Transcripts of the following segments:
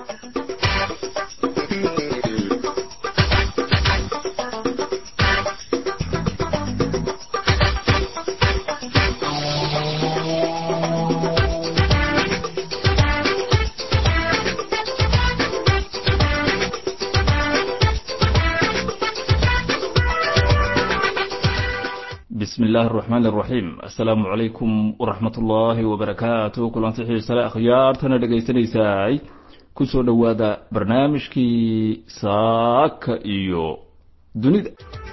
bismi illaahi araxmaan araxiim assalaamu calaykum waraxmat ullaahi wabarakaatu kulanti xiisale akhyaartana dhegaysanaysaay kusoo dhowaada barnaamijkii saaka iyo dunida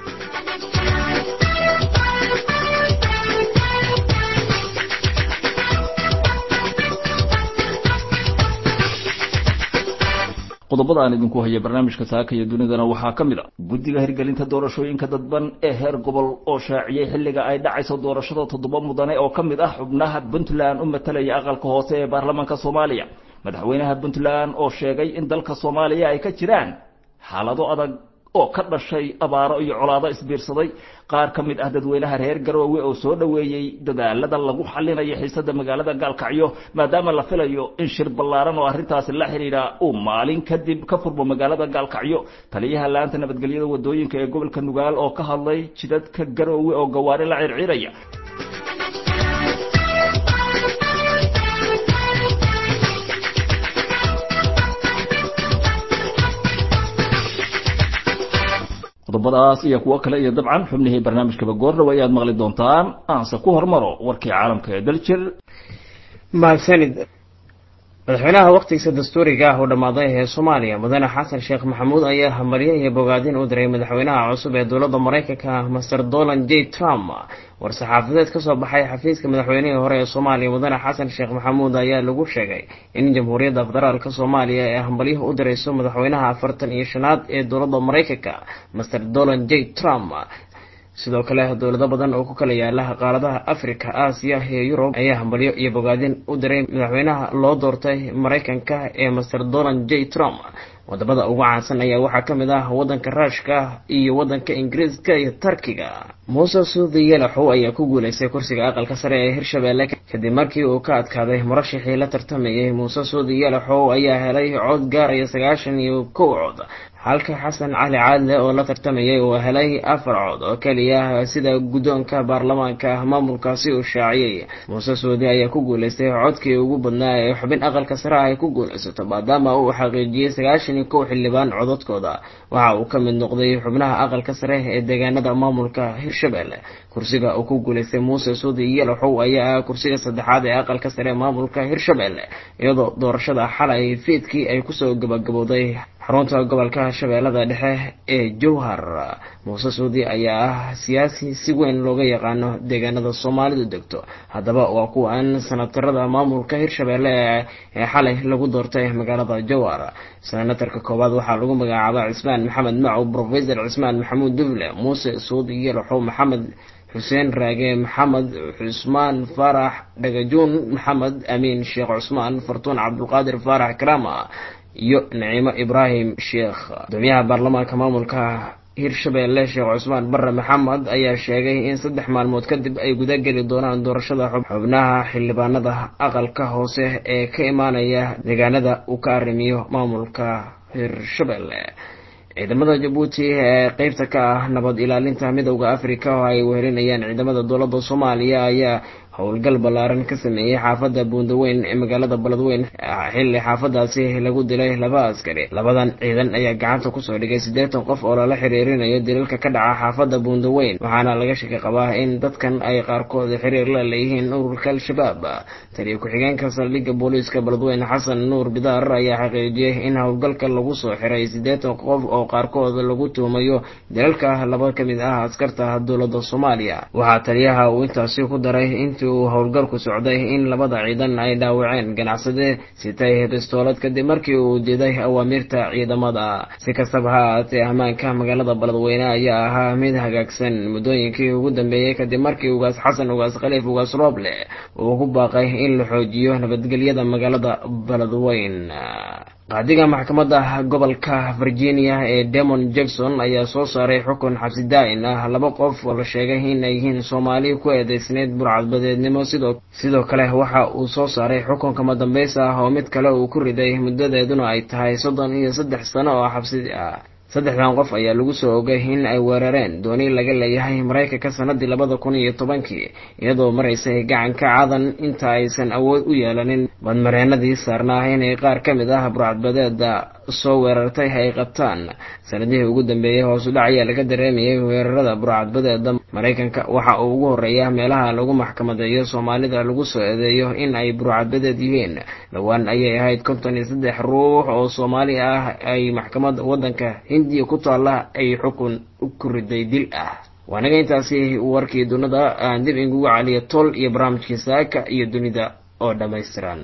qodobada aan idinku haya barnaamijka saaka iyo dunidana waxaa ka mid a guddiga hirgelinta doorashooyinka dadban ee heer gobol oo shaaciyey xilliga ay dhacayso doorashada toddoba mudane oo ka mid ah xubnaha puntland u matalaya aqalka hoose ee baarlamaanka soomaaliya madaxweynaha puntland oo sheegay in dalka soomaaliya ay ka jiraan xaalado adag oo ka dhashay abaaro iyo colaado isbiirsaday qaar ka mid ah dadweynaha reer garoowe oo soo dhoweeyey dadaalada lagu xalinayo xiisada magaalada gaalkacyo maadaama la filayo in shir ballaaran oo arrintaasi la xidhiidha uu maalin kadib ka furmo magaalada gaalkacyo taliyaha laanta nabadgelyada wadooyinka ee gobolka nugaal oo ka hadlay jidadka garoowe oo gawaari la circiraya qodobadaas iyo kuwo kale iyo dabcan xubnihii barnaamijkaba goordhow ayaad maqli doontaan aanse ku hormaro warkii caalamka ee daljir mahadsanid madaxweynaha wakhtigiisa dastuuriga ah oo dhammaaday ee soomaaliya mudane xasan sheekh maxamuud ayaa hamaryo iyo bogaadin u diray madaxweynaha cusub ee dowladda maraykanka master donald j trump war-saxaafadeed kasoo baxay xafiiska madaxweynihii hore ee soomaaliya mudane xasan sheekh maxamuud ayaa lagu sheegay in jamhuuriyadda federaalka soomaaliya ee hambalyaha u dirayso madaxweynaha afartan iyo shanaad ee dowladda maraykanka master donald j trump sidoo kale dowlado badan oo ku kala yaala qaaradaha africa aasiya iyo yurub ayaa hambalyo iyo bogaadin u diray madaxweynaha loo doortay maraykanka ee master donald j trump wadamada ugu caansan ayaa waxaa ka mid ah wadanka ruushka iyo wadanka ingiriiska iyo tarkiga muuse suudi yelaxow ayaa ku guuleystay kursiga aqalka sare ee hirshabelle kadib markii uu ka adkaaday murashixii la tartamayay muuse suudi yelaxow ayaa helay cod gaaraya sagaashan iyo kow cod halka xasan cali caadle oo la tartamayay uu helay afar cod oo keliya sida guddoonka baarlamaanka maamulkaasi uu shaaciyey muuse suudi ayaa ku guuleystay codkii ugu badnaa ee xubin aqalka sare ah ay ku guulaysato maadaama uu xaqiijiyey sagaashan iyo kow xildhibaan codadkooda waxa uu ka mid noqday xubnaha aqalka sare ee deegaanada maamulka hirshabelle kursiga uu ku guuleystay muuse suudi yelaxow ayaa ah kursiga saddexaad ee aqalka sare maamulka hirshabelle iyadoo doorashada xalay fiidkii ay kusoo gabagabowday xarunta gobolka shabeellada dhexe ee jowhar muuse suudi ayaa ah siyaasi si weyn looga yaqaano deegaanada soomaalidu degto haddaba waa kuwan sanatarada maamulka hirshabelle ee xalay lagu doortay magaalada jowhar senatarka koowaad waxaa lagu magacaaba cismaan maxamed macow profesor cismaan maxamuud dufle muuse suudi yelaxow maxamed xuseen raage maxamed cusmaan faarax dhagajuun maxamed amiin sheekh cusmaan fartuun cabdulqaadir faarax karama iyo naciimo ibraahim sheekh gudoomiyaha baarlamaanka maamulka hirshabelle sheekh cusmaan bare maxamed ayaa sheegay in saddex maalmood kadib ay guda geli doonaan doorashada xubnaha xildhibaanada aqalka hoose ee ka imaanaya deegaanada uu ka arrimiyo maamulka hirshabelle ciidamada jabuuti ee qeybta ka ah nabad ilaalinta midowda africa oo ay wehelinayaan ciidamada dowladda soomaaliya ayaa howlgal ballaaran ka sameeyey xaafadda buundaweyn ee magaalada baladweyn xilli xaafadaasi lagu dilay laba askari labadan ciidan ayaa gacanta kusoo dhigay siddeetan qof oo lala xiriirinayo dilalka ka dhaca xaafadda buundaweyn waxaana laga shaki qabaa in dadkan ay qaarkood xiriir la leeyihiin ururka al-shabaab taliya ku-xigeenka saldhigga booliiska baladweyn xasan nuur bidaar ayaa xaqiijiyey in howlgalka lagu soo xiray siddeetan qof oo qaarkood lagu tuumayo dilalka laba ka mid ah askarta dowladda soomaaliya waxaa taliyaha uu intaasi ku daray intii uu howlgalku socday in labada ciidan ay dhaawaceen ganacsade sitay bistoolad kadib markii uu diiday awaamiirta ciidamada si kastaba ha ahaatee ammaanka magaalada baladweyne ayaa ahaa mid hagaagsan muddooyinkii ugu dambeeyey kadib markii ugaas xasan ugaas khaliif ugaas rooble uu ku baaqay in la xoojiyo nabadgelyada magaalada baladweyn qaadiga maxkamadda gobolka virginia ee demon jackson ayaa soo saaray xukun xabsi daa-in ah laba qof oo la sheegay inay yihiin soomaali ku eedeysneyd burcadbadeednimo sidoo sidoo kale waxa uu soo saaray xukun kama dambeys ah oo mid kale uu ku riday muddadeeduna ay tahay soddon iyo saddex sano oo xabsi ah saddexdan qof ayaa lagu soo ogay in ay weerareen dooni laga leeyahay maraykanka sanadii labada kun iyo tobankii iyadoo maraysay gacanka cadan inta aysan awood u yeelanin badmareenadii saarnaa inay qaar ka mid ah burcadbadeeda soo weerartay ay qabtaan sanadihii ugu dambeeyey hoosu dhac ayaa laga dareemayay weerarada burcadbadeeda maraykanka waxa uu ugu horeeya meelaha lagu maxkamadeeyo soomaalida lagu soo eedeeyo in ay burcadbadeed yihiin dhowaan ayay ahayd konton iyo saddex ruux oo soomaali ah ay maxkamadda waddanka hindiya ku taalla ay xukun ku riday dil ah waanaga intaasi warkii dunida aan dib ingugu caliya tol iyo barnaamijkii saaka iyo dunida oo dhammaystiran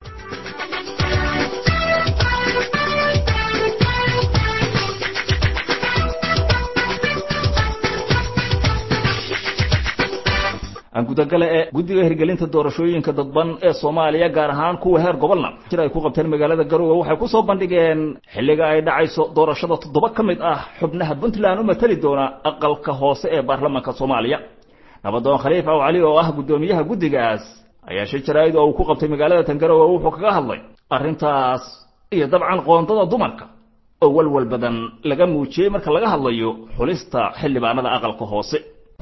gudagale ee guddiga hirgelinta doorashooyinka dadban ee soomaaliya gaar ahaan kuwa heer gobolna jir ay ku qabteen magaalada garowe waxay ku soo bandhigeen xilliga ay dhacayso doorashada toddoba ka mid ah xubnaha puntland u matali doona aqalka hoose ee baarlamaanka soomaaliya nabadoon khaliif aw cali oo ah guddoomiyaha guddigaas ayaa shir jaraa'id oo uu ku qabtay magaalada tangarowe wuxuu kaga hadlay arrintaas iyo dabcan qoondada dumarka oo walwal badan laga muujiyey marka laga hadlayo xulista xildhibaanada aqalka hoose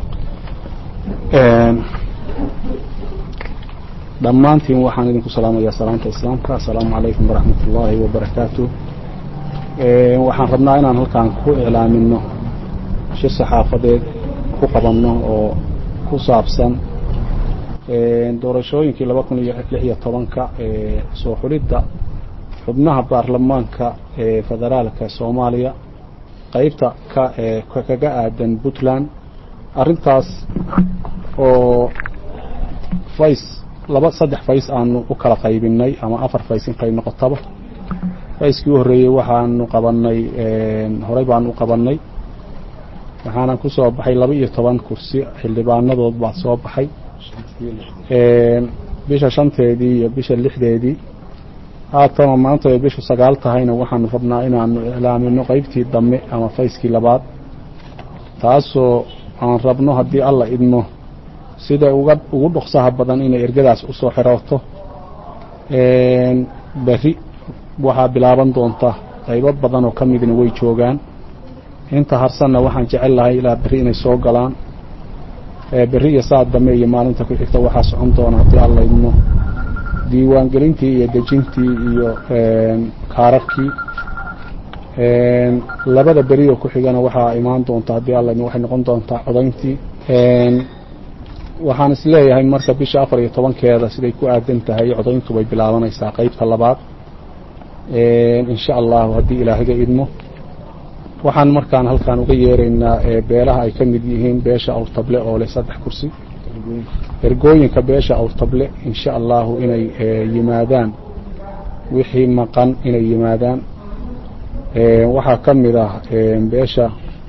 dhammaantiin waxaan idinku salaamayaa salaamta islaamka assalaamu calaykum waraxmat ullaahi wabarakaatu waxaan rabnaa inaan halkaan ku iclaamino shir saxaafadeed ku qabanno oo ku saabsan doorashooyinkii laba kun iyo lix iyo tobanka soo xulidda xubnaha baarlamaanka ee federaalka soomaaliya qeybta ka kaga aadan puntland arrintaas oo fays laba saddex fays aanu u kala qaybinay ama afar fays in qayb noqotaba fayskii u horreeyey waxaanu qabanay horey baanu u qabanay waxaana ku soo baxay laba iyo toban kursi xildhibaanadood baa soo baxay bisha shanteedii iyo bisha lixdeedii haatana maanta ay bishu sagaal tahayna waxaanu rabnaa inaanu iclaamino qeybtii dambe ama fayskii labaad taasoo aan rabno haddii alla idmo sida uga ugu dhoksaha badan inay ergadaas usoo xirooto berri waxaa bilaaban doonta qaybo badan oo ka midna way joogaan inta harsanna waxaan jecel lahay ilaa berri inay soo galaan berri iyo saad dambe iyo maalinta ku xigta waxaa socon doona haddii alla idmo diiwaangelintii iyo dejintii iyo kaararkii labada beri oo ku xigana waxaa imaan doonta haddii alla idmo waxay noqon doontaa codayntii waxaan is leeyahay marka bisha afar iyo tobankeeda siday ku aadan tahay codayntu bay bilaabanaysaa qeybta labaad insha allahu haddii ilaahiga idmo waxaan markaan halkaan uga yeeraynaa beelaha ay ka mid yihiin beesha awrtable oo leh saddex kursi ergooyinka beesha awrtable insha allahu inay yimaadaan wixii maqan inay yimaadaan waxaa ka mid ah beesha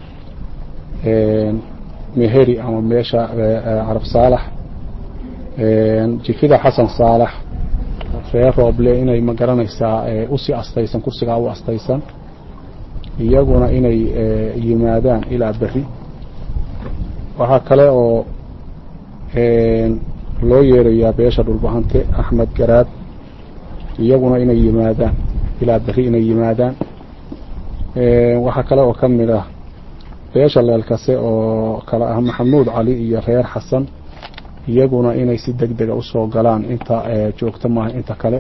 meheri ama meesha carab saalax jifida xasan saalax reer rooble inay ma garanaysaa usii astaysan kursigaa u astaysan iyaguna inay yimaadaan ilaa berri waxaa kale oo loo yeerayaa beesha dhulbahante axmed garaad iyaguna inay yimaadaan ilaa berri inay yimaadaan waxaa kale oo ka mid ah beesha leelkase oo kale ah maxamuud cali iyo reer xasan iyaguna inay si deg dega usoo galaan inta joogto maaha inta kale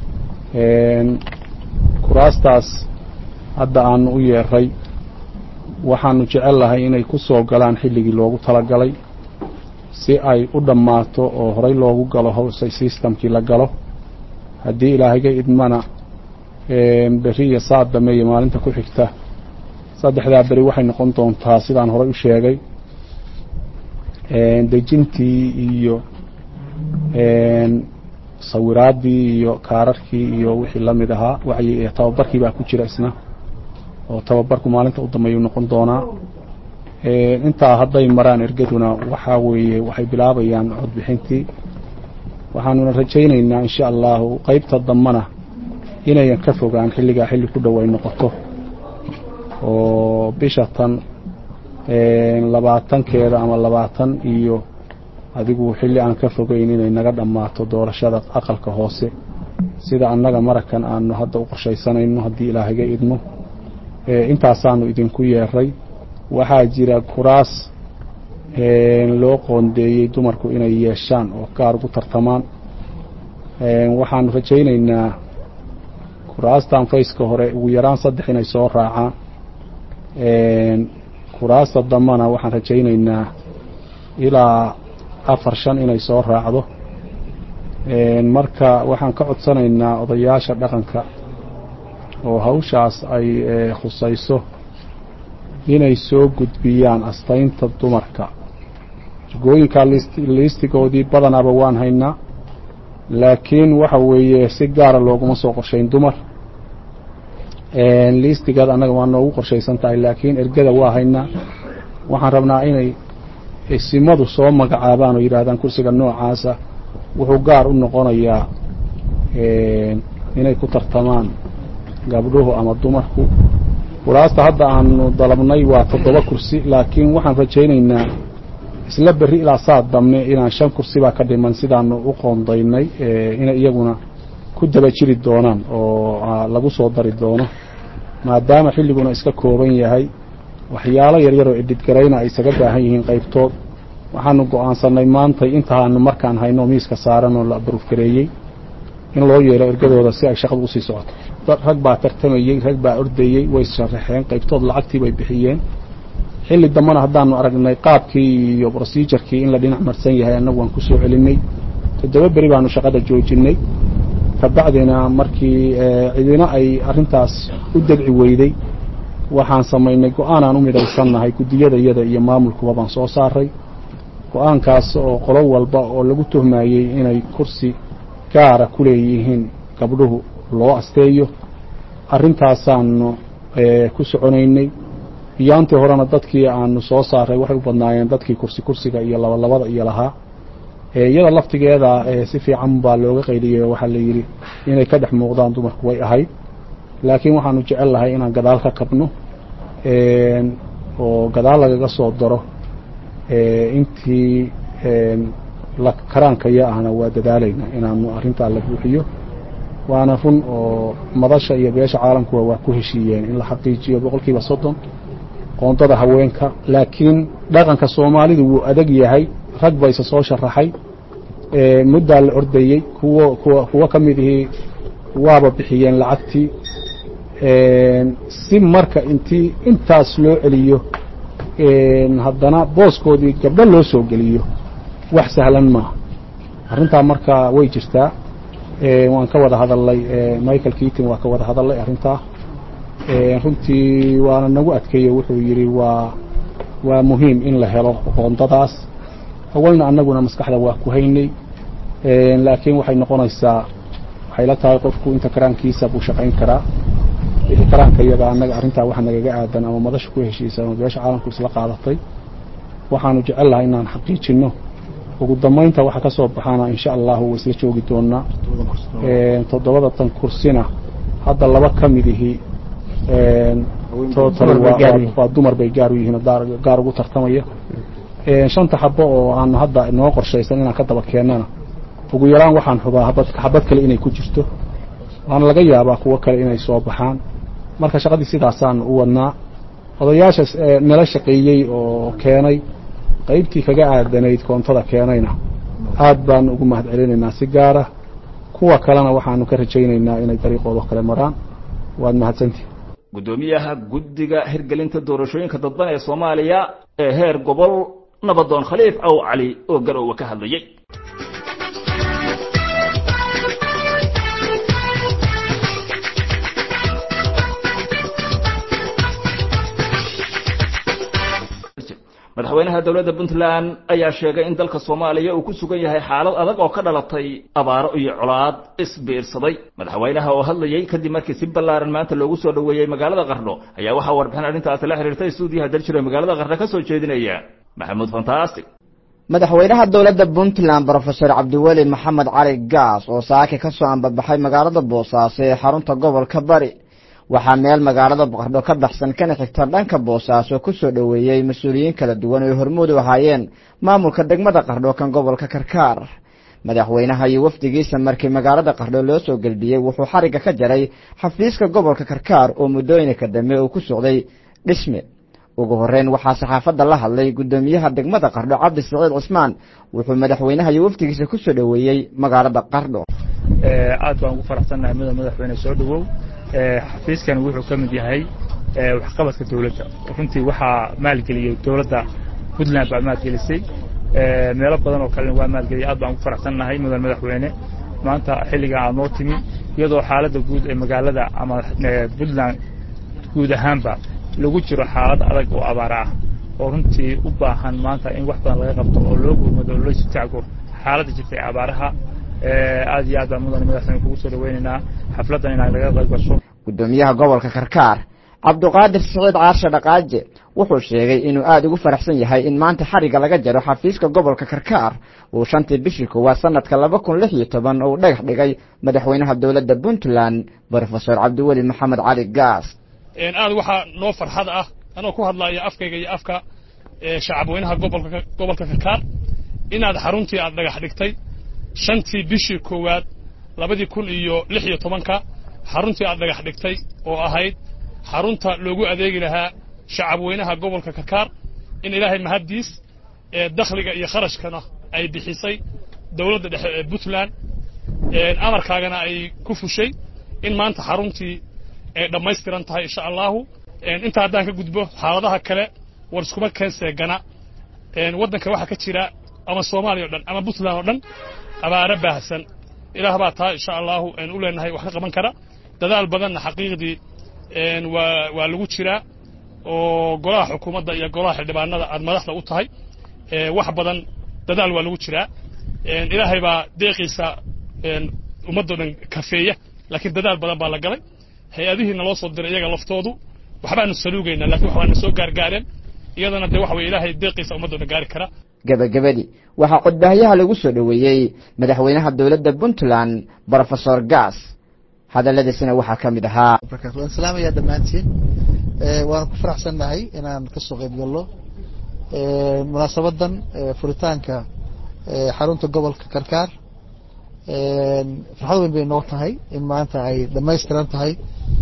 kuraastaas hadda aanu u yeeray waxaanu jecel lahay inay ku soo galaan xilligii loogu talagalay si ay u dhammaato oo horey loogu galo howse systemkii la galo haddii ilaahiga idmana berri iyo saad dambe iyo maalinta ku xigta saddexdaa beri waxay noqon doontaa sidaan horey u sheegay dejintii iyo sawiraaddii iyo kaararkii iyo wixii la mid ahaa wacyi tababarkii baa ku jira isna oo tababarku maalinta u dambeeyuu noqon doonaa intaa hadday maraan ergaduna waxaa weeye waxay bilaabayaan codbixintii waxaanuna rajaynaynaa insha allahu qeybta dambana inayan ka fogaan xilligaa xilli ku dhow ay noqoto oo bisha tan labaatankeeda ama labaatan iyo adigu xilli aan ka fogeyn inay naga dhammaato doorashada aqalka hoose sida annaga marakan aanu hadda u qorshaysanayno haddii ilaahaga idmo intaasaanu idinku yeeray waxaa jira kuraas loo qoondeeyey dumarku inay yeeshaan oo gaar ugu tartamaan waxaanu rajaynaynaa kuraastan fayska hore ugu yaraan saddex inay soo raacaan kuraasta dambana waxaan rajaynaynaa ilaa afar shan inay soo raacdo marka waxaan ka codsanaynaa odayaasha dhaqanka oo hawshaas ay khusayso inay soo gudbiyaan astaynta dumarka jagooyinka liistigoodii badanaaba waan haynaa laakiin waxa weeye si gaara looguma soo qorshayn dumar liistigeed annaga waa noogu qorshaysan tahay laakiin ergada waa haynaa waxaan rabnaa inay isimadu soo magacaabaan oo yidhaahdaan kursiga noocaasa wuxuu gaar u noqonayaa inay ku tartamaan gabdhuhu ama dumarku kuraasta hadda aanu dalabnay waa toddoba kursi laakiin waxaan rajaynaynaa isla berri ilaa saa dambe inaan shan kursi baa ka dhiman sidaanu u qoondaynay inay iyaguna ku daba jiri doonaan oo lagu soo dari doono maadaama xilliguna iska kooban yahay waxyaalo yaryar oo idhidgarayna ay isaga baahan yihiin qaybtood waxaanu go-aansanay maantay intaanu markaan hayno miiska saaran oo la baruufgareeyey in loo yeelo ergadooda si ay shaqadu usii socoto rag baa tartamayey rag baa ordayey way sharaxeen qaybtood lacagtii bay bixiyeen xilli dambena haddaanu aragnay qaabkii iyo procedurekii in la dhinac marsan yahay annagu waan ku soo celinay toddoba beri baanu shaqada joojinay kabacdina markii cidina ay arrintaas u degci weyday waxaan samaynay go-aanaan u midaysannahay guddiyada iyada iyo maamulkuba baan soo saaray go-aankaas oo qolo walba oo lagu tuhmayey inay kursi gaara ku leeyihiin gabdhuhu loo asteeyo arrintaasaanu ku soconaynay iyaantii horena dadkii aanu soo saaray waxay u badnaayeen dadkii kursi kursiga iyo labalabada iyo lahaa iyada laftigeeda si fiican baa looga qaydiyey waxaa la yidhi inay ka dhex muuqdaan dumarku way ahayd laakiin waxaanu jecel lahay inaan gadaal ka kabno oo gadaal lagaga soo daro intii karaankaya ahna waa dadaalayna inaanu arrintaa la buuxiyo waana run oo madasha iyo beesha caalamkuwa waa ku heshiiyeen in la xaqiijiyo boqol kiiba soddon qoondada haweenka laakiin dhaqanka soomaalidu wuu adag yahay rag bayse soo sharaxay muddaa la ordayey kuwo kuwa kuwo ka mid ihii waaba bixiyeen lacagtii si marka intii intaas loo celiyo haddana booskoodii gabdho loo soo geliyo wax sahlan maaha arrintaa marka way jirtaa waan ka wada hadalnay michael keaton waa ka wada hadalnay arrintaa runtii waana nagu adkeeye wuxuu yidhi waa waa muhiim in la helo qoondadaas awalna annaguna maskaxda waa ku haynay laakiin waxay noqonaysaa waxay la tahay qofku inta karaankiisa buu shaqayn karaa wixii karaanka iyaga annaga arrintaa wax nagaga aadan ama madasha ku heshiisan oo beesha caalamku isla qaadatay waxaanu jecel lahay inaan xaqiijinno ugu dambaynta waxa ka soo baxaana insha allahu way isla joogi doonaa toddobada tan kursina hadda laba ka mid ihii waa dumar bay gaar u yihiin gaar ugu tartamaya shanta xabo oo aanu hadda noo qorshaysan inaan ka daba keennana ugu yaraan waxaan xubaa habad xabad kale inay ku jirto waana laga yaabaa kuwo kale inay soo baxaan marka shaqadii sidaasaanu u wadnaa odayaasha nala shaqeeyey oo keenay qaybtii kaga aadanayd koontada keenayna aad baanu ugu mahad celinaynaa si gaara kuwa kalena waxaanu ka rajaynaynaa inay dariiqooda kale maraan waad mahadsantihi guddoomiyaha guddiga hirgelinta doorashooyinka dadban ee soomaaliya ee heer gobol nabadoon khaliif aw cali oo garoowe ka hadlayey madaxweynaha dowladda puntland ayaa sheegay in dalka soomaaliya uu ku sugan yahay xaalad adag oo ka dhalatay abaaro iyo colaad isbiirsaday madaxweynaha oo hadlayey kadib markii si ballaaran maanta loogu soo dhoweeyey magaalada qarno ayaa waxaa warbixin arrintaasi la xiriirtay stuudiyaha daljiro magaalada qarno ka soo jeedinaya maxamuud fantastic madaxweynaha dowladda puntland brofesor cabdiweli maxamed cali gaas oo saaki ka soo ambabaxay magaalada boosaaso ee xarunta gobolka bari waxaa meel magaalada qardho ka baxsan kana xigta dhanka boosaaso ku soo dhoweeyey mas-uuliyiin kala duwan oo hormuud u ahaayeen maamulka degmada qardho kan gobolka karkaar madaxweynaha iyo wafdigiisa markii magaalada qardho loo soo gelbiyey wuxuu xarigga ka jaray xafiiska gobolka karkaar oo muddooyinka dambe uu ku socday dhisme ugu horeyn waxaa saxaafadda la hadlay guddoomiyaha degmada qardho cabdi siciid cismaan wuxuu madaxweynaha iyo wafdigiisa ku soo dhoweeyey magaalada qardho aad baan ugu faraxsannahay mudan madaxweyne soo dhowow xafiiskan wuxuu ka mid yahay waxqabadka dowladda runtii waxaa maalgeliyey dowladda puntland baa maalgelisay meelo badan oo kalena waa maalgeliyay aad baan ugu faraxsannahay mudan madaxweyne maanta xilliga aad noo timi iyadoo xaaladda guud ee magaalada ama puntland guud ahaanba lagu jiro xaalad adag oo abaara ah oo runtii u baahan maanta in wax badan laga qabto oo loo gurmado oo loo istaago xaaladda jirta ee abaaraha aad iyo aad baan mudan madaxweyne kugu soo dhaweynaynaa xafladdan inaa laga qayb gasho guddoomiyaha gobolka karkaar cabduqaadir siciid caarshe dhaqaaje wuxuu sheegay inuu aada ugu faraxsan yahay in maanta xarigga laga jaro xafiiska gobolka karkaar uu shantii bishii koowaad sanadka laba kun lix iyo toban uu dhagax dhigay madaxweynaha dowladda puntland brofesor cabdiweli maxamed cali gaas aad waxaa noo farxad ah anoo ku hadlaya afkayga iyo afka shacabweynaha gobolka gobolka karkaar inaad xaruntii aad dhagax dhigtay shantii bishii koowaad labadii kun iyo lix iyo tobanka xaruntii aad dhagax dhigtay oo ahayd xarunta loogu adeegi lahaa shacabweynaha gobolka karkaar in ilaahay mahaddiis ee dakhliga iyo kharashkana ay bixisay dowladda dhexe ee puntland amarkaagana ay ku fushay in maanta xaruntii ay dhammaystiran tahay insha allahu inta haddaan ka gudbo xaaladaha kale war iskuma keenseegana waddanka waxaa ka jira ama soomaaliya o dhan ama puntland oo dhan abaaro baahsan ilaah baa taa insha allahu u leenahay wax ka qaban kara dadaal badanna xaqiiqdii waa waa lagu jiraa oo golaha xukuumadda iyo golaha xildhibaanada aad madaxda u tahay wax badan dadaal waa lagu jiraa ilaahay baa deeqiisa ummaddoo dhan kafeeya laakiin dadaal badan baa la galay hay-adihii naloo soo diray iyaga laftoodu waxbaanu saluugaynaa lakin wax waana soo gaargaareen iyadana dee waxa weye ilaahay deeqiisa ummaddoo dhan gaari kara gebagabadii waxaa codbaahyaha lagu soo dhoweeyey madaxweynaha dowladda puntland brofesor gaas hadalladiisina waxaa ka mid ahaa waan salaamayaa dhammaantiin waan ku faraxsannahay inaan ka soo qayb gallo munaasabadan furitaanka xarunta gobolka karkaar farxad weyn bay noo tahay in maanta ay dhamaystiran tahay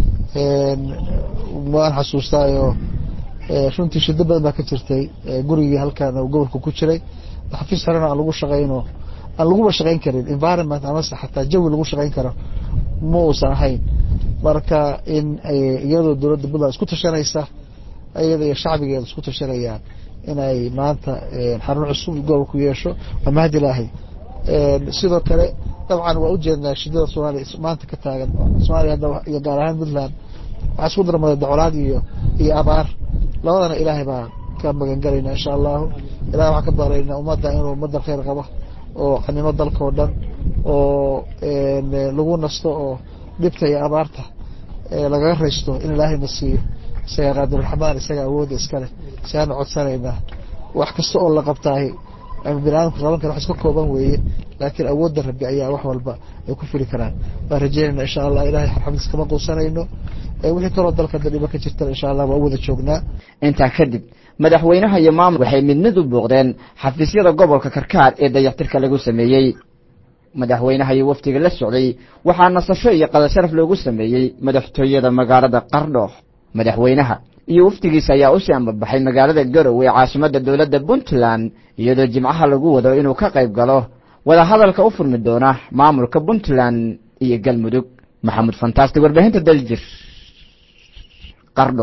waan xasuustaayo runtii shiddo badan baa ka jirtay gurigii halkan gobolka ku jiray xafiis sarena aan lagu shaqayno aan laguba shaqayn karin environment amase xataa jawi lagu shaqayn karo ma uusan ahayn marka in iyadoo dowladda puntland isku tashanaysa iyada iyo shacbigeeda isku tashanayaan inay maanta xarun cusub gobolku yeesho waa mahad ilaahay sidoo kale dabcan waa ujeednaa shidada soomaaliya maanta ka taagan soomaaliya iyo gaar ahaan puntland waxaa isku darmada dacolaad iyo iyo abaar labadana ilaahay baa ka magan galayna insha allahu ilahay waxaan ka baaraynaa ummadda inuu ummaddan khayr qabo oo xanimo dalka oo dhan oo lagu nasto oo dhibta iyo abaarta lagaga raysto in ilaahayna siiyo isagaa qaadirraxmaan isagaa awoodda iskaleh siaana codsanaynaa wax kasta oo la qabtaahi ama biniadamka qaban kara wax iska kooban weeye laakiin awoodda rabbi ayaa wax walba ay ku fili karaan waan rajeynayna insha allah ilahay xarxamdiis kama quusanayno wixii kaloo dalka dadhiba ka jirtana insha allah waa u wada joognaa intaa kadib madaxweynaha iyo maamul waxay mid mid u booqdeen xafiisyada gobolka karkaar ee dayactirka lagu sameeyey madaxweynaha iyo wafdiga la socday waxaa nasasho iyo qadasharaf loogu sameeyey madaxtooyada magaalada qardho madaxweynaha iyo wafdigiisa ayaa usii ambabaxay magaalada garow ee caasimadda dowladda puntland iyadoo jimcaha lagu wado inuu ka qayb galo wadahadalka u furmi doona maamulka puntland iyo galmudug maxamuud fantaasti warbaahinta daljir qardho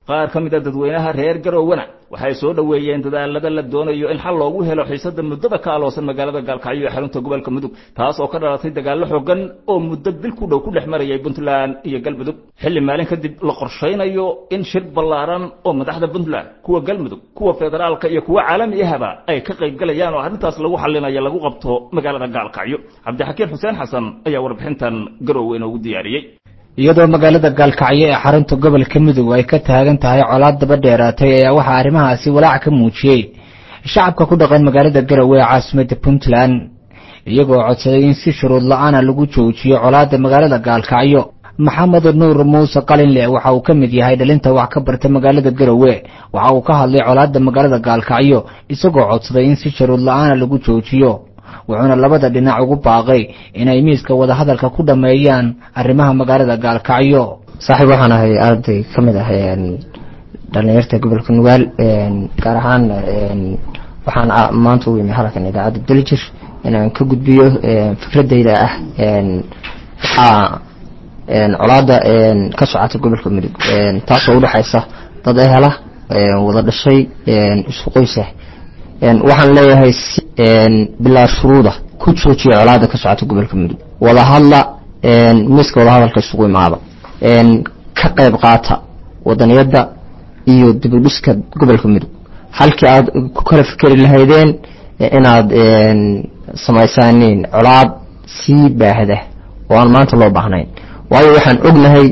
qaar ka mid a dadweynaha reer garowena waxay soo dhoweeyeen dadaalada la doonayo in xal loogu helo xiisada muddada ka aloosan magaalada gaalkacyo ee xarunta gobolka mudug taas oo ka dhalatay dagaallo xoogan oo muddo bil ku dhow ku dhex marayay puntland iyo galmudug xilli maalin kadib la qorshaynayo in shir ballaaran oo madaxda puntland kuwa galmudug kuwa federaalka iyo kuwa caalami ahaba ay ka qaybgalayaan oo arrintaas lagu xallinayo lagu qabto magaalada gaalkacyo cabdixakiin xuseen xasan ayaa warbixintan garowe inoogu diyaariyey iyadoo magaalada gaalkacyo ee xarunta gobolka mudug ay ka taagan tahay colaad daba dheeraatay ayaa waxaa arrimahaasi walaac ka muujiyey shacabka ku dhaqan magaalada garowe ee caasimadda puntland iyagoo codsaday in si shuruud la-aana lagu joojiyo colaadda magaalada gaalkacyo maxamed nuur muuse qalinle waxa uu ka mid yahay dhalinta wax ka barta magaalada garowe waxa uu ka hadlay colaadda magaalada gaalkacyo isagoo codsaday in si shuruud la-aana lagu joojiyo wuxuuna labada dhinac ugu baaqay inay miiska wadahadalka ku dhammeeyaan arrimaha magaalada gaalkacyo saaxiib waxaan ahay arday ka mid ah dhalinyarta gobolka nugaal gaar ahaan waxaan maanta u imi halkan idaacadda daljir inaan ka gudbiyo fikradayda ah waxaa colaada ka socota gobolka mudug taasoo udhexaysa dad ehela wada dhashay isku qoysa waxaan leeyahay bilaa shuruuda ku joojiya colaada ka socota gobolka mudug wada hadla miiska wadahadalka isugu imaada ka qayb qaata wadaniyadda iyo dibudhiska gobolka mudug halkii aad ku kala fikeri lahaydeen inaad samaysaaniin colaad sii baahda oo aan maanta loo baahnayn waayo waxaan ognahay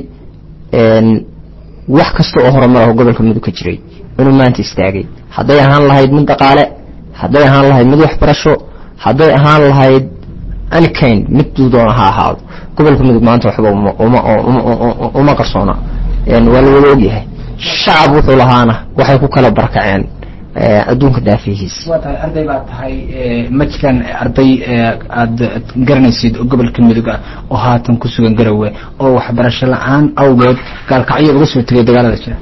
wax kasta oo horumar ah gobolka mudug ka jiray inuu maanta istaagay hadday ahaan lahayd mid dhaqaale hadday ahaan lahayd mid waxbarasho hadday ahaan lahayd anikayn mid doona ha ahaado gobolka mudug maanta waxba uma qarsoona waa la wada ogyahay shacab wuxuu lahaana waxay ku kala barakaceen adduunka daafihiisa waa tahay arday baad tahay ma jiraan arday aada garanaysid oo gobolka mudug ah oo haatan ku sugan garowe oo waxbarasho la-aan awgeed gaalkacyo uga soo tegay dagaalada jira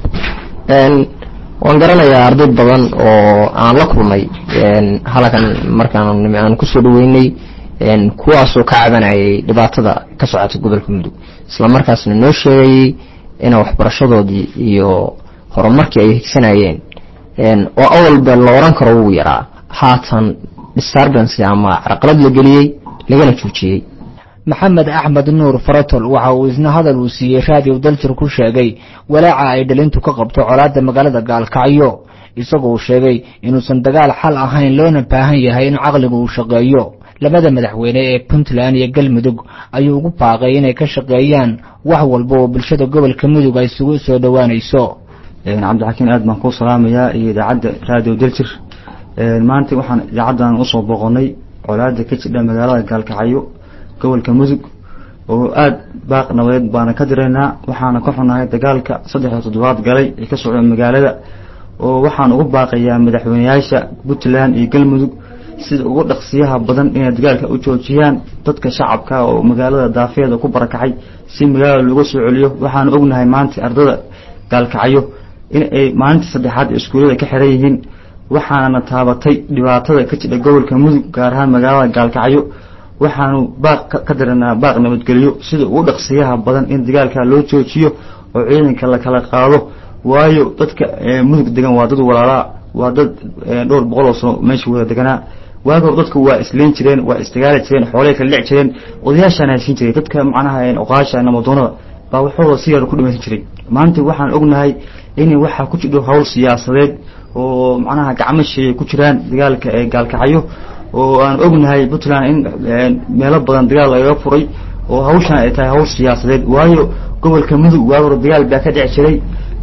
waan garanayaa arday badan oo aan la kulmay halkan markaan aan kusoo dhaweynay kuwaasoo ka cabanayay dhibaatada ka socota gobolka mudug isla markaasna noo sheegayay ina waxbarashadoodii iyo horumarkii ay higsanayeen oo awalba la oran karo wuu yaraa haatan disturbance ama carqalad la geliyey lagana joojiyey maxamed axmed nuur faratol waxa uu isna hadal uu siiyey raadiyo daljir ku sheegay walaaca ay dhalintu ka qabto colaadda magaalada gaalkacyo isagoo sheegay inuusan dagaal xal ahayn loona baahan yahay in caqligu uu shaqeeyo labada madaxweyne ee puntland iyo galmudug ayuu ugu baaqay inay ka shaqeeyaan wax walba oo bulshada gobolka mudug ay isugu soo dhowaanayso cabdixakiin aad baan kuu salaamayaa iyo idaacadda raadiyo daljir maanta waxaan idaacaddan usoo boqonnay colaada ka jidha magaalada gaalkacyo gobolka mudug oo aada baaq nabadeed baana ka diraynaa waxaana ka xunahay dagaalka saddex toddobaad galay ee ka socda magaalada oo waxaan ugu baaqayaa madaxweyneyaasha puntland iyo galmudug sida ugu dhaqsiyaha badan inay dagaalka u joojiyaan dadka shacabka oo magaalada daafeeda ku barakacay si magaalada looga soo celiyo waxaanu ognahay maanta ardada gaalkacyo in ay maalinta saddexaad ee iskuullada ka xiran yihiin waxaana taabatay dhibaatada ka jidha gobolka mudug gaar ahaan magaalada gaalkacyo waxaanu baaq ka diranaa baaq nabadgelyo sida ugu dhaqsiyaha badan in dagaalka loo joojiyo oo ciidanka la kala qaado waayo dadka mudug degan waa dad walaalaa waa dad dhowr boqol oo sano meesha wada deganaa waagi hor dadku waa isleyn jireen waa isdagaali jireen xoolay kala dhici jireen odayaashaana haysiin jiray dadka macnaha oqaasha namadoonada baa waxooda si yar ku dhimaysan jiray maanta waxaan ognahay in waxaa ku jidho hawl siyaasadeed oo macnaha gacmo sheeyay ku jiraan dagaalka ee gaalkacyo oo aan ognahay puntland in meelo badan dagaal lagaga furay oo hawshan ay tahay hawl siyaasadeed waayo gobolka mudug waagi hore dagaal baa ka dhici jiray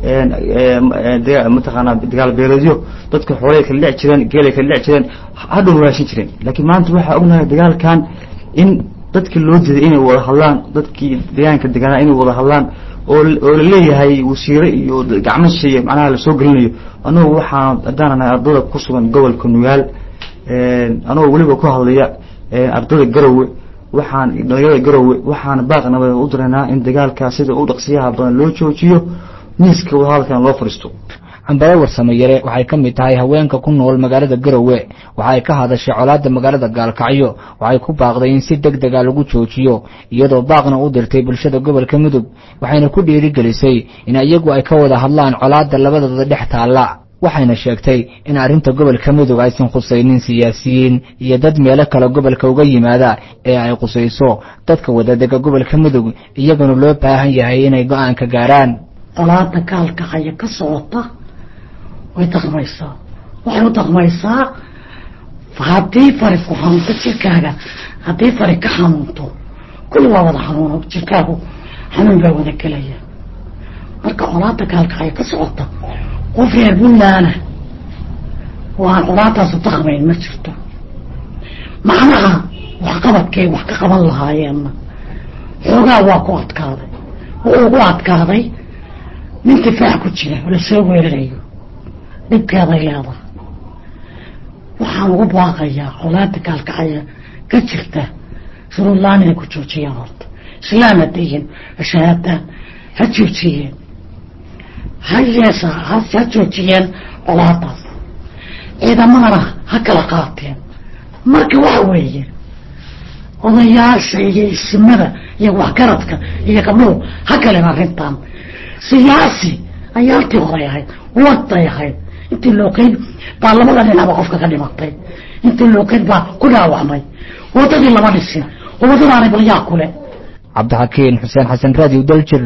mataqaanaa dagaal beeleedyo dadka xoolay kala dhici jireen geelay kala dhici jireen hadhow raashin jireen laakiin maanta waxaa ognahay dagaalkan in dadki loo diiday inay wada hadlaan dadkii deegaanka deganaa inay wada hadlaan oo oo la leeyahay wasiire iyo gacmo sheeye macnaha lasoo gelinayo anugu waxaan haddaananahay ardada ku sugan gobolka nugaal anagoo weliba ku hadlaya ardada garowe waxaan dhalinyarada garowe waxaan baaq nabadeed u diraynaa in dagaalkaa sida u dhaqsiyaha badan loo joojiyo miiska wadahadalkan loo fadhiisto cambare warsamayare waxay ka mid tahay haweenka ku nool magaalada garowe waxay ka hadashay colaadda magaalada gaalkacyo waxay ku baaqday in si deg dega lagu joojiyo iyadoo baaqna u dirtay bulshada gobolka mudug waxayna ku dhiirigelisay in iyagu ay ka wada hadlaan colaadda labadooda dhex taalla waxayna sheegtay in arrinta gobolka mudug aysan khusaynin siyaasiyiin iyo dad meelo kale gobolka uga yimaada ee ay khusayso dadka wadadega gobolka mudug iyaguna loo baahan yahay inay go-aan ka gaaraan colaada gaalkacaya ka socota way dhaqmaysaa waxay u dhaqmaysaa haddii fari ku xanuunto jirkaaga haddii fari ka xanuunto kulli waa wada xanuuno jirkaagu xanuun baa wada gelaya marka colaada gaalkacaya ka socota qof reer buntlaana waan colaadaasu dhaqmayn ma jirto macnaha waxqabadkay wax ka qaban lahaayeenna xoogaa waa ku adkaaday wuxuu ugu adkaaday nin difaac ku jira oo lasoo weerarayo dhibkeeday leedahay waxaan ugu baaqayaa colaada gaalkacaya ka jirta shuruudlaan inay ku joojiyaan horta islaam hadayin shahaadaan ha joojiyeen ha yeesa ha joojiyeen colaadaas ciidamadana ha kala qaateen marka waxa weeye odayaasha iyo isimada iyo waxgaradka iyo gabdhuhu ha galeen arrintan siyaasi ayaaltii horay ahayd waday ahayd intii lookeyd baa labada dhinacba qofka ka dhimatay intii lookeyd baa ku dhaawacmay wadadii lama dhisin oo wadadaanay balyaa kule cabdixakiin xuseen xasan raadiw daljir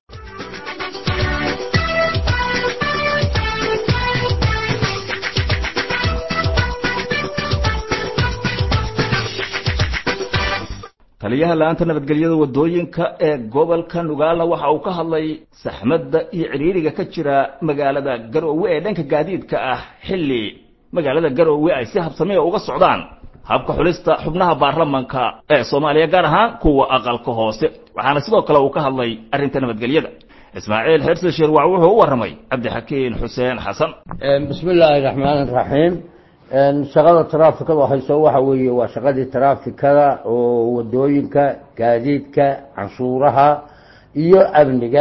taliyaha la-aanta nabadgelyada wadooyinka ee gobolka nugaala waxa uu ka hadlay saxmadda iyo ciriiriga ka jira magaalada garoowe ee dhanka gaadiidka ah xilli magaalada garoowe ay si habsamiya uga socdaan habka xulista xubnaha baarlamanka ee soomaaliya gaar ahaan kuwa aqalka hoose waxaana sidoo kale uu ka hadlay arrinta nabadgelyada ismaaciil xirsi shirwac wuxuu u warramay cabdixakiin xuseen xasan bismi illaahi raxmaan raxiim shaqada taraafikada hayso waxa weeye waa shaqadii taraafikada oo wadooyinka gaadiidka canshuuraha iyo amniga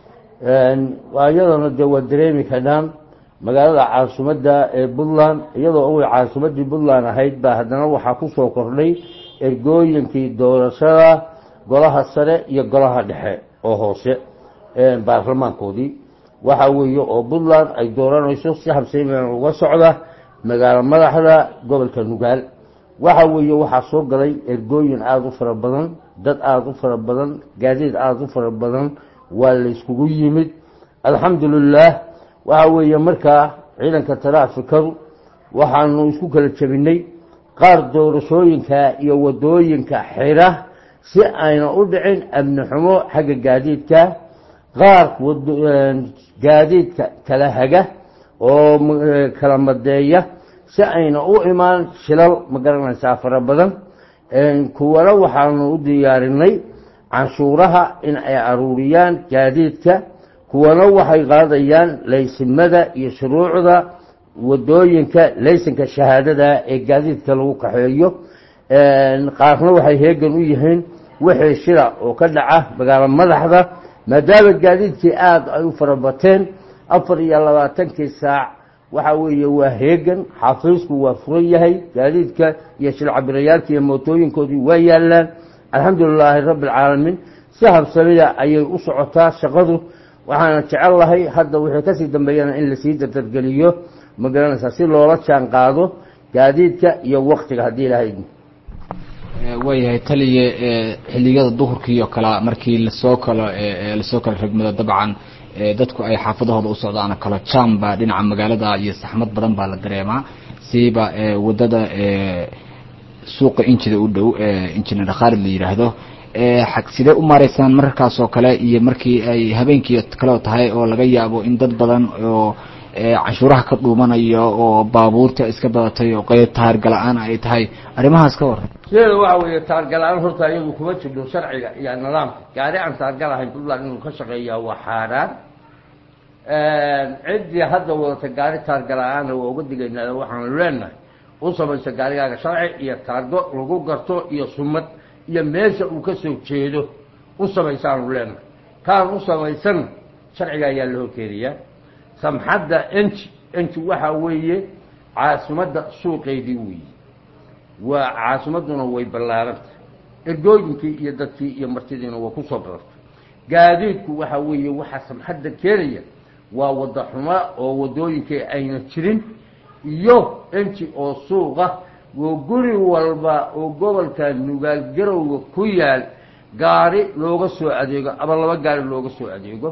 iyadana dee waa dareemi karnaan magaalada caasimadda ee puntland iyadoo awey caasimadii puntland ahayd baa haddana waxaa kusoo kordhay ergooyinkii doorashada golaha sare iyo golaha dhexe oo hoose baarlamaankoodii waxa weeye oo puntland ay dooranayso si habsayman uga socda magaalo madaxda gobolka nugaal waxa weeye waxaa soo galay ergooyin aada u fara badan dad aada u fara badan gaadiid aada u fara badan waa layskugu yimid alxamdulilaah waxa weeye markaa ciidanka taraafikadu waxaanu isku kala jebinay qaar doorashooyinka iyo wadooyinka xira si ayna u dhicin amni xumo xagga gaadiidka qaar gaadiidka kala haga oo kala madeeya si ayna u imaan shilal ma garanaysaa fara badan kuwana waxaanu u diyaarinay canshuuraha in ay aruuriyaan gaadiidka kuwana waxay qaadayaan laysimada iyo shuruucda wadooyinka laysanka shahaadada ee gaadiidka lagu kaxeeyo qaarna waxay heegan u yihiin wixii shila oo ka dhaca magaalo madaxda maadaama gaadiidkii aada ay u farabateen afar iyo labaatankii saac waxa weeye waa heegan xafiisku waa furan yahay gaadiidka iyo shilcabirayaalka iyo mootooyinkoodii waa yaalaan alxamdulilaahi rabbi alcaalamiin si habsamida ayay u socotaa shaqadu waxaana jecel lahay hadda wixii kasii dambeeyana in lasii dardargeliyo ma garanaysaa si loola jaan qaado gaadiidka iyo waktiga haddii ilaahay waayahay taliye xiliyada duhurkii oo kale markii lasoo kalo lasoo kala ragmado dabcan dadku ay xaafadahooda u socdaan kalo jam baa dhinaca magaalada iyo saxmad badan baa la dareemaa siiba wadada suuqa injida u dhow injineer khaalid la yidhaahdo sidee u maaraysaan mararkaas oo kale iyo markii ay habeenkii kaleo tahay oo laga yaabo in dad badan oo canshuuraha ka dhuumanayo oo baabuurta iska badatay oo qeyb taargala-aan ay tahay arrimahaas ka waran sideeda waxa weeye taargala-aan horta iyadu kuma jirno sharciga iyo nidaamka gaari aan taargal ahayn puntland inuu ka shaqeeyaa waa xaaraan ciddii hadda wadata gaari taargala-aana waa uga digaynaa waxaanu leenahay u samaysa gaarigaaga sharci iyo taargo lagu garto iyo sumad iyo meesha uu ka soo jeedo u samaysaanu leenahay kaan u samaysan sharciga ayaa la horkeedayaa samxadda enji enji waxa weeye caasimadda suuqeedii weeye waa caasimadduna way ballaarantah ergooyinkii iyo dadkii iyo martidiina waa kusoo badartay gaadiidku waxa weeye waxaa samxadda keenaya waa wadda xuma oo waddooyinkii ayna jirin iyo enji oo suuqa oo guri walba oo gobolka nugaal garowga ku yaal gaari looga soo adeego ama laba gaari looga soo adeego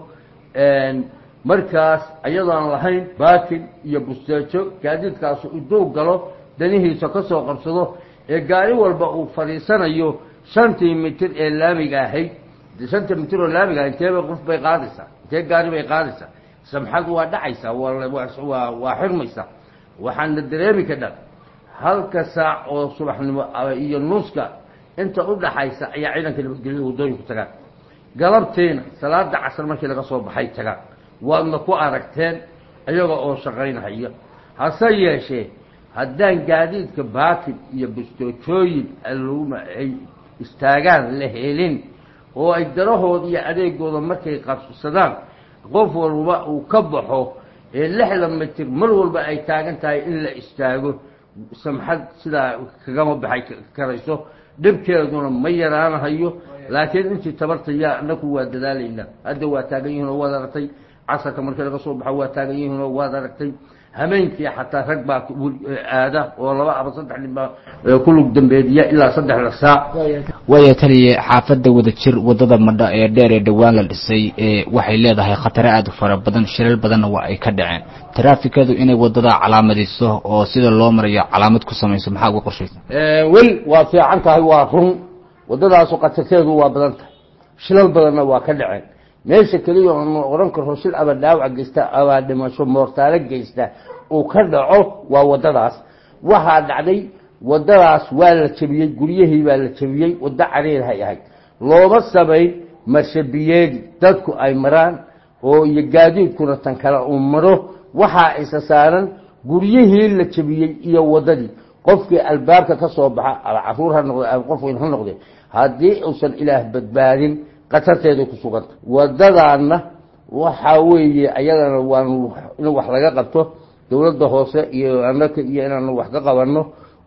markaas ayadoon lahayn baakin iyo busteejo gaadiidkaasu iduu galo danihiisa ka soo qabsado ee gaari walba uu fadhiisanayo shantii mitir ee laamiga ahayd shantii mitir oo laamiga ahayd inteeba qof bay qaadaysaa intee gaari bay qaadaysaa samxad waa dhacaysaa waa waa xirmaysaa waxaana dareemi ka dhan halka saac oo subaxnimo iyo nuuska inta u dhaxaysa ayaa ciidanka nabadgelyada waddooyinku tagaan galabtiina salaada casar markii laga soo baxay tagaan waadna ku aragteen iyaga oo shaqaynhaya hase yeeshee haddaan gaadiidka baakin iyo bustoojooyin aluma ay istaagaan la helin oo ay darahooda iyo adeegooda markay qabsadaan qof walba uu ka baxo ee lixdan mitir mar walba ay taagan tahay in la istaago samxad sidaa kagama baxay karayso dhibkeeduna ma yaraanahayo laakiin intii tabarta yaa anaku waa dadaalaynaa hadda waa taagan yihiin oo waad aragtay casarka markii laga soo baxo waa taagan yihiin oo waad aragtay hameenkii xataa rag baa aada oo laba aba saddex nin baa ku lug dambeediya ilaa saddexda saac waaya taliye xaafadda wada jir waddada madha ee dheer ee dhowaan la dhisay ee waxay leedahay khatare aad u fara badan shilal badanna waa ay ka dhaceen taraafikadu inay waddada calaamadayso oo sida loo marayo calaamad ku samayso maxaa uga qorshaysa wel waa fiican tahay waa run waddadaasu khatarteedu waa badan tahay shilal badanna waa ka dhaceen meesha keliya oonu odhan karro shil aba dhaawac geysta abaa dhimasho moortaalo geysta uu ka dhaco waa waddadaas waxaa dhacday waddadaas waa la jebiyey guryahii baa la jebiyey waddo cariirhay ahayd looma samayn marshabiyeedi dadku ay maraan oo iyo gaadiidkuna tan kale uu maro waxaa isa saaran guryihii la jebiyey iyo waddadii qofkii albaabka ka soo baxa ama caruur ha noqde ama qof weyn ha noqde haddii uusan ilaah badbaadin qatarteeday ku suganta waddadaanna waxaa weeye ayadana waanu in wax laga qabto dowladda hoose iyo anaka iyo inaanu wax ka qabanno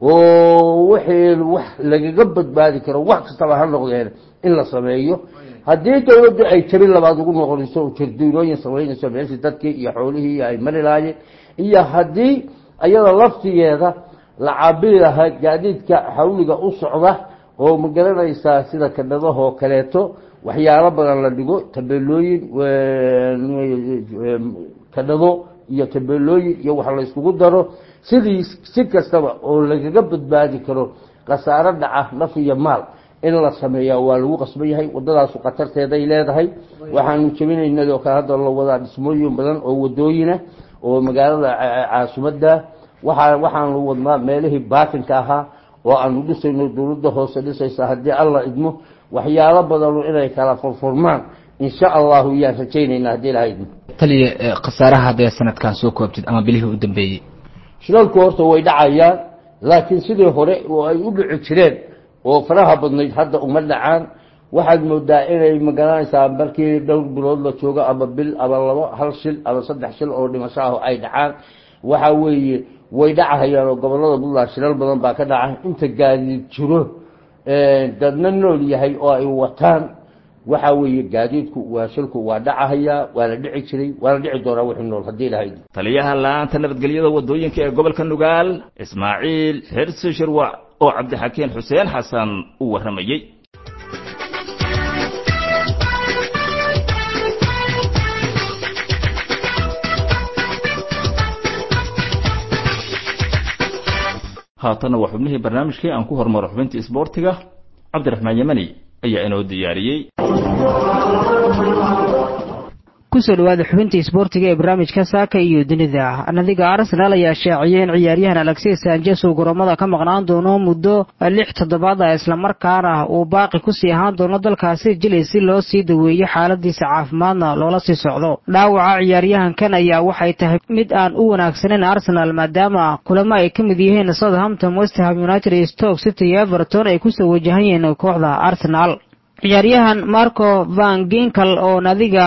oo wixii wax lagaga badbaadi karo wax kastaba ha noqdeen in la sameeyo haddii dowladdu ay jabin labaad ugu noqonayso jarduurooyin samaynayso meeshii dadkii iyo xoolihii ay mari lahaayeen iyo haddii ayada laftigeeda la cabiri lahaa gaadiidka xawliga u socda oo ma garanaysaa sida kadhadahoo kaleeto waxyaalo badan la dhigo tabeelooyin kadhado iyo tabeelooyin iyo wax la yskugu daro sidii si kastaba oo lagaga badbaadi karo khasaaro dhaca naf iyo maal in la sameeyaa waa lagu qasban yahay waddadaasu khatarteeday leedahay waxaanu jebinaynad oo kale hadda la wadaa dhismooyin badan oo wadooyina oo magaalada caasimadda waaa waxaanu wadnaa meelihii baatinka ahaa oo aanu dhisayno dowladda hoose dhisaysa haddii alla idmo waxyaalo badanu inay kala furfurmaan insha allahu yaan rajaynaynaa haddii ilaha idmo taliye khasaaraha haddee sanadkan soo koobtid ama bilihii u dambeeyey shilalku horta way dhacayaan laakiin sidii hore oo ay u dhici jireen oo faraha badnayd hadda uma dhacaan waxaad moodaa inay magaranaysaa markii dhowr bilood la joogo ama bil ama labo hal shil ama saddex shil oo dhimasho ah ay dhacaan waxa weeye way dhacahayaan oo gobolada puntland shilal badan baa ka dhaca inta gaadiid jiro dadna nool yahay oo ay wataan waxa weeye gaadiidku waa shilku waa dhacahayaa waa la dhici jiray waa la dhici doonaa wixii nool haddii ilahayd taliyaha la-aanta nabadgelyada waddooyinka ee gobolka nugaal ismaaciil xirsi shirwac oo cabdixakiin xuseen xasan u warramayey haatanna waa xubnihii barnaamijkii aan ku hormaro xubintii isboortiga cabdiraxmaan yamani ayaa inoo diyaariyey kusoo dhawaada xubinta isboortiga ee barnaamijka saaka iyo dunida nadiga arsenal ayaa shaaciyey in ciyaaryahan alexis sanjes uu garoomada ka maqnaan doono muddo lix toddobaad ah islamarkaana uu baaqi kusii ahaan doono dalkaasi jili si loo sii daweeyo xaaladiisa caafimaadna loola sii socdo dhaawaca ciyaaryahankan ayaa waxay tahay mid aan u wanaagsaneyn arsenal maadaama kulamo ay ka mid yihiin southampton westham united iyo stoke city iyo everton ay kusoo wajahan yihiin kooxda arsenal ciyaaryahan marco van ginkel oo nadiga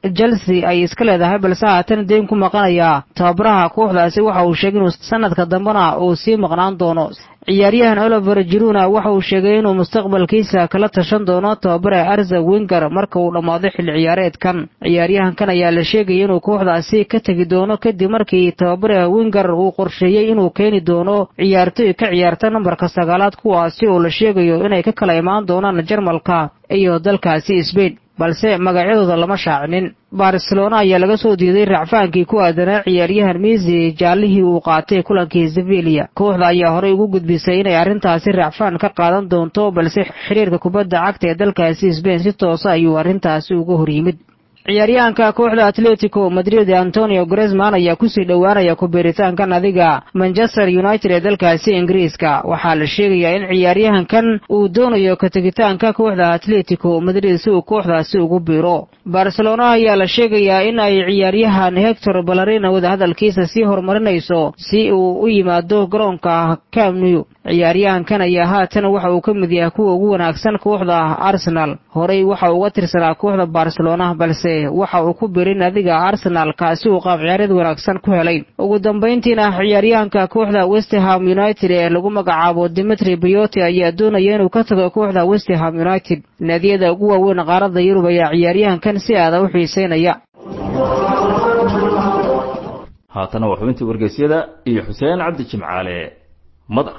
chelsea ay iska leedahay balse haatan deyn ku maqanaya tababaraha kooxdaasi waxa uu sheegay inuu sanadka dambena uu sii maqnaan doono ciyaaryahan oliver jiruna waxa uu sheegay inuu mustaqbalkiisa kala tashan doono tababare arza winger marka uu dhammaado xilli ciyaareedkan ciyaaryahankan ayaa la sheegaya inuu kooxdaasi ka tegi doono kadib markii tababare winger uu qorsheeyey inuu keeni doono ciyaartoy ka ciyaarta nambarka sagaalaad kuwaasi oo la sheegayo inay ka kala imaan doonaan jarmalka iyo dalkaasi sbain balse magacyadooda lama shaacinin barcelona ayaa laga soo diiday racfaankii ku aadanaa ciyaaryahan misi jaallihii uu qaatay kulankii sevilia kooxda ayaa horey ugu gudbisay inay arrintaasi racfaan ka qaadan doonto balse xiriirka kubadda cagta ee dalkaasi sbain si toosa ayuu arrintaasi uga hor yimid ciyaaryahanka kooxda atletico madrid antonio gresman ayaa kusii dhowaanaya ku-biiritaanka nadiga manchester united ee dalkaasi ingiriiska waxaa la sheegayaa in ciyaaryahankan uu doonayo ka tegitaanka kooxda atletico madrid si uu kooxdaasi ugu biiro barcelona ayaa la sheegayaa in ay ciyaaryahan hector balarina wadahadalkiisa sii horumarinayso si uu u yimaado garoonka camnew ciyaaryahankan ayaa haatan waxa uu ka mid yahay kuwa ugu wanaagsan kooxda arsenal horey waxa uga tirsanaa kooxda barcelona balse waxa uu ku birin nadiga arsenal kaasi uu qaab ciyaareed wanaagsan ku helay ugu dambayntiina ciyaaryahanka kooxda westham united ee lagu magacaabo dimitri brioti ayaa doonaya inuu ka tago kooxda westham united naadiyada ugu waaweyn qaaradda yurub ayaa ciyaaryahankan si aada u xiiseynaya haatana waa xubintii wargeysyada iyo xuseen cabdi jimcaale madar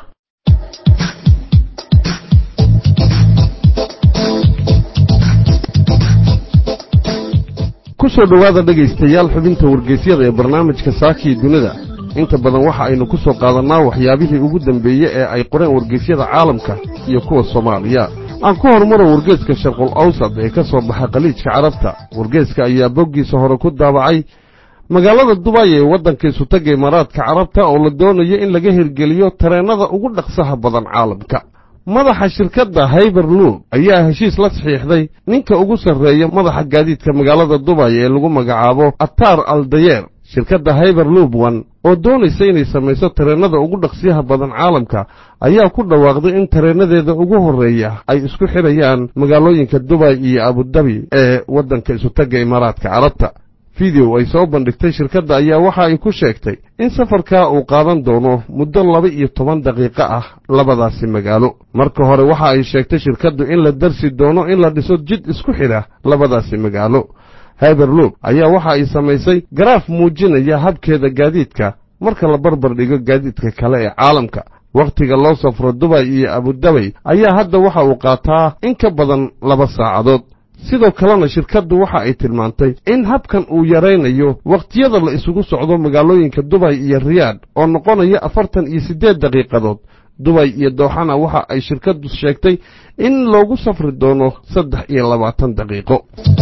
ku soo dhowaada dhegaystayaal xubinta wargeysyada ee barnaamijka saakii dunida inta badan waxa aynu ku soo qaadannaa waxyaabihii ugu dambeeye ee ay qoreen wargeysyada caalamka iyo kuwa soomaaliya aan ku horumaro wargeeska sharqul awsad ee ka soo baxa khaliijka carabta wargeeska ayaa boggiisa hore ku daabacay magaalada dubay ee waddanka isutagga imaaraadka carabta oo la doonayo in laga hirgeliyo tareennada ugu dhaqsaha badan caalamka madaxa shirkadda hayberloop ayaa heshiis la saxiixday ninka ugu sarreeya madaxa gaadiidka magaalada dubay ee lagu magacaabo atar aldayeer shirkadda hayberloop one oo doonaysa inay samayso tareennada ugu dhaqsiyaha badan caalamka ayaa ku dhawaaqday in tareennadeeda ugu horreeya ay isku xidhayaan magaalooyinka dubay iyo abudabi ee waddanka isutagga imaaraadka carabta fideow ay soo bandhigtay shirkadda ayaa waxa ay ku sheegtay in safarkaa uu qaadan doono muddo laba iyo toban daqiiqo ah labadaasi magaalo marka hore waxa ay sheegtay shirkaddu in la darsi doono in la dhiso jid isku xidha labadaasi magaalo hyberloop ayaa waxa ay samaysay garaaf muujinaya habkeeda gaadiidka marka la barbar dhigo gaadiidka kale ee caalamka wakhtiga loo safro dubay iyo abudabay ayaa hadda waxa uu qaataa in ka badan laba saacadood sidoo kalena shirkaddu waxa ay tilmaantay in habkan uu yaraynayo wakhtiyada la isugu socdo magaalooyinka dubay iyo riyaadh oo noqonaya afartan iyo siddeed daqiiqadood dubay iyo dooxana waxa ay shirkaddu sheegtay in loogu safri doono saddex iyo labaatan daqiiqo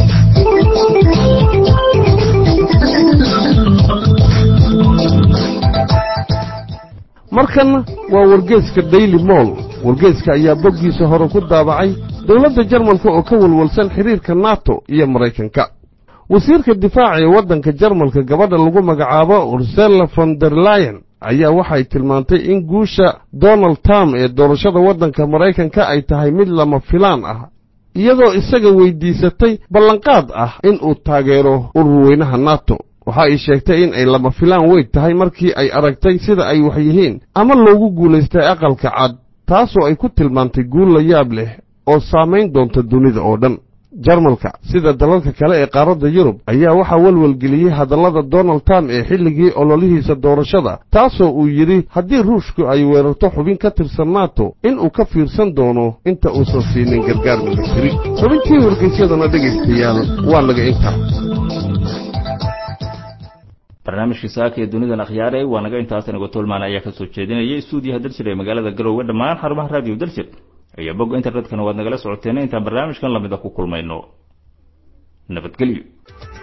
markanna waa wargeeska daily moll wargeeska ayaa boggiisa hore ku daabacay dowladda jarmalka oo ka walwalsan xidhiirka nato iyo maraykanka wasiirka difaaca ee waddanka jarmalka gabadha lagu magacaabo ursela von der leyen ayaa waxay tilmaantay in guusha donald trump ee doorashada waddanka maraykanka ay tahay mid lama filaan ah iyadoo isaga weyddiisatay ballanqaad ah in uu taageero ururweynaha nato waxa ay sheegtay in ay lama filaan weyn tahay markii ay aragtay sida ay wax yihiin ama loogu guulaystay aqalka cad taasoo ay ku tilmaantay guul la yaab leh oo saamayn doonta dunida oo dhan jarmalka sida dalalka kale ee qaaradda yurub ayaa waxaa welwelgeliyey hadallada donald trump ee xilligii ololihiisa doorashada taasoo uu yidhi haddii ruushku ay weerarto xubin ka tirsan nato inuu ka fiirsan doono inta uusan siinin gargaar militari xubintii wargeysyadana dhegaystayaal waa naga intaa barnaamijkii saaka ee dunidan akhyaare waa naga intaas anigo tolmaan ayaa ka soo jeedinayay stuudiyaha daljir ee magaalada garoowe dhammaan xarumaha raadiyo daljir iyo bogga internetkana waad nagala socoteen intaan barnaamijkan lamida ku kulmayno nabadgelyo